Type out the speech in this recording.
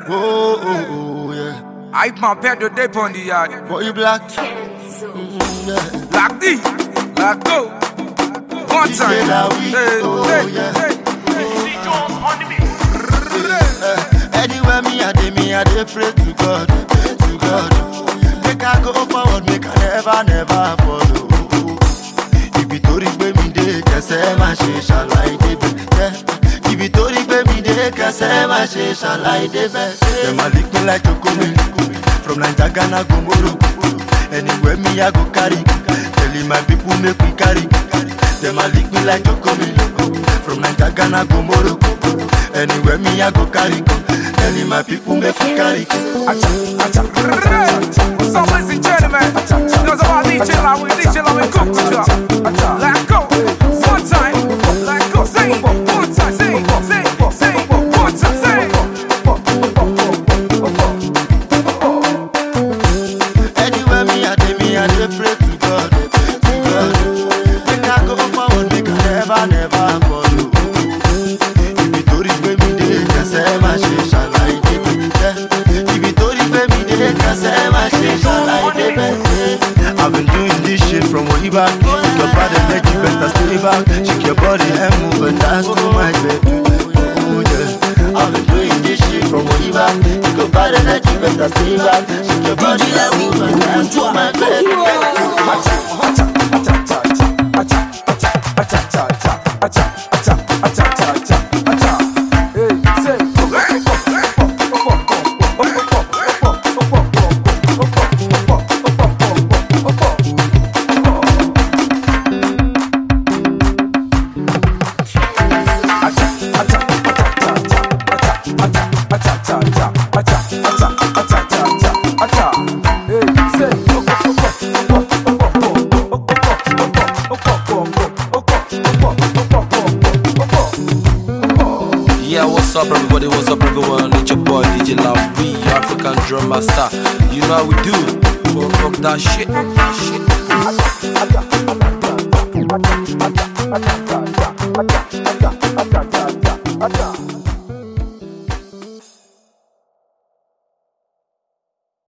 Oh, oh, oh, yeah. I my pet the dip on the yard. Boy, you black. Mm, yeah. Like this, like go. One say time. that we- Hey, oh, hey, yeah. hey. Eh, Anywhere me I dey, me I dey pray to God, pray to God. Make I go forward, make I never, never follow. Ibi tó rí gbé mi dé, kẹsẹ̀ má ṣe ṣàlàyé débẹ̀. Yeah. Ibi tó rí gbé mi dé, kẹsẹ̀ má ṣe ṣàlàyé débẹ̀. Dem a lick me like Tokomi, from Naija, Ghana, go Morocco. Anywhere me I go carry, telling my people make we carry. Dem a lick me like Tokomi, from Naija, Ghana, go Morocco. Anywhere me I go carry, telling my people make we carry. So ladies and gentlemen, knows about DJ Law, we DJ Law, we cook to drop. Let go. One time. Let go. Say it. One time. Say it. Say it. Say it. One time. Say Anywhere me I dey, me I dey pray to God, to God. Make I go forward, make I never, never follow. Ibi tó rí gbé mi dé, kẹsẹ̀ má ṣe ṣàlàyé débẹ̀. Ibi tó rí gbé mi dé, kẹsẹ̀ má ṣe ṣàlàyé débẹ̀. I've been doing this shit from way back. If your body make you better stay back. Shake your body and move and dance to my baby. Oh, yeah. I've been doing this shit from way back. If your body make you better stay back. Shake your body and move and dance to my baby. Yeah, what's up, everybody? What's up, everyone? It's your boy DJ Lavi, African Drum Master. You know how we do. Fuck, fuck that shit. Fuck that shit.